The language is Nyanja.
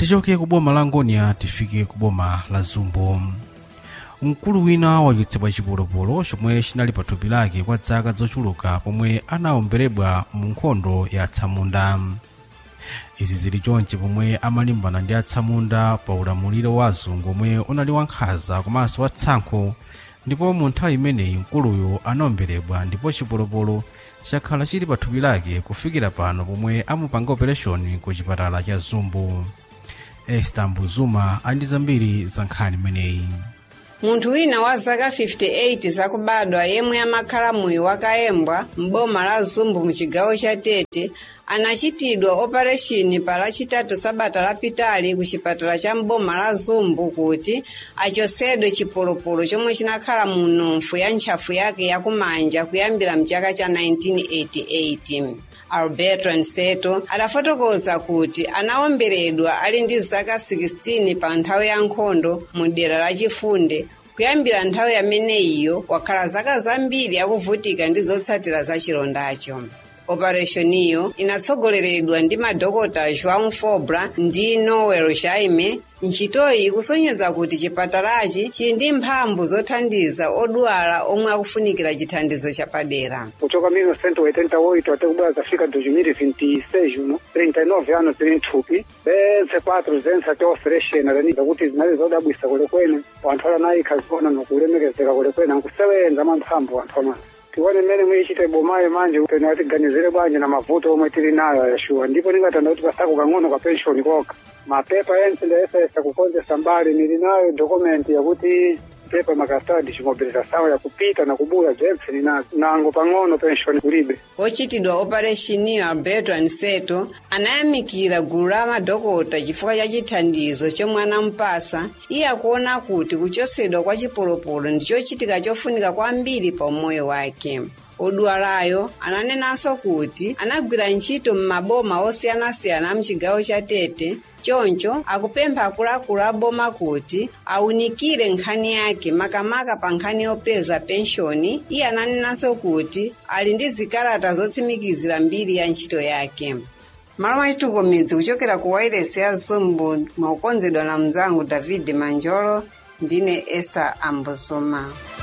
tichoke ku boma la ngonia tifike ku boma la zumbo mkulu wina wachotsedwa chipolopolo chomwe chinali pa thupi lake kwa zaka zochuluka pomwe anawomberedwa mu nkhondo ya atsamunda izi zili chonchi pomwe amalimbana ndi atsamunda pa ulamuliro wa azungu omwe unali wankhanza komanso watsankho ndipo mu nthawi imeneyi mkuluyo anawomberedwa ndipo chipolopolo chakhala chili pa thupi lake kufikira pano pomwe amupanga operation ku chipatala cha zumbu esta mbuzuma andi zambiri za nkhani imeneyi munthu wina wa zaka 58 zakubadwa yemwe amakhala muyi wakayembwa m'boma la zumbu muchigawo cha tete anachitidwa opereshini pa lachitatu sabata lapitali ku chipatala cha m'boma la zumbu kuti achotsedwe chipolopolo chomwe chinakhala mu nomfu ya ntchafu yake yakumanja kuyambira mchaka cha 1988 alberto nseto adafotokoza kuti anawomberedwa ali ndi zaka 16 pa nthawi ya nkhondo mu dera la chifunde kuyambira nthawi yameneyiyo wakhala zaka zambiri akuvutika ndi zotsatira za chilondacho opereshoniyo inatsogoleredwa ndi madokota joão fobra ndi noel jaime ntchitoyi ikusonyeza kuti chipatalachi chili ndi mphamvu zothandiza odwala omwe akufunikira chithandizo chapadera kuchoka 1988 até kubwera zafika 2026 uno 39 anos tili nthupi bense patro zense ati ofereshena leniza kuti zinali zodabwisa kulekwene wanthu ala nayi khazona nokulemekezeka kulekwene ankusewenza mwamphamvu anthu amati tione mmene muyichita ibomayo manje pene atiganizire bwanji na mavuto omwe tili nayo ayashuwa ndipo ningatanda kuti pasako kang'ono ka penshoni koka mapepa yense ndayesayesa kukonzesa mbali nili nayo dokumenti yakuti pepa makastadi chimobilizasawo yakupita na kubuya bzempse ninazo nango pang'ono penshoni kulibe ochitidwa opereshiniyo alberto anseto anayamikira gulu la madokota chifukwa cha chithandizo chomwe anampasa iye akuona kuti kuchotsedwa kwa chipolopolo ndi chochitika chofunika kwambiri pa umoyo wake odwalayo ananenanso kuti anagwira ntchito m'maboma osiyanasiyana a mchigawo cha tete choncho akupempha akuluakulu a boma kuti awunikire nkhani yake makamaka pa nkhani yopeza penshoni iye ananenanso kuti ali ndi zikalata zotsimikizira mbiri ya ntchito yake malo mwachitukumidzi kuchokera ku wailesi ya zumbu mwakukonzedwa na mnzangu david manjolo ndine esther ambosoma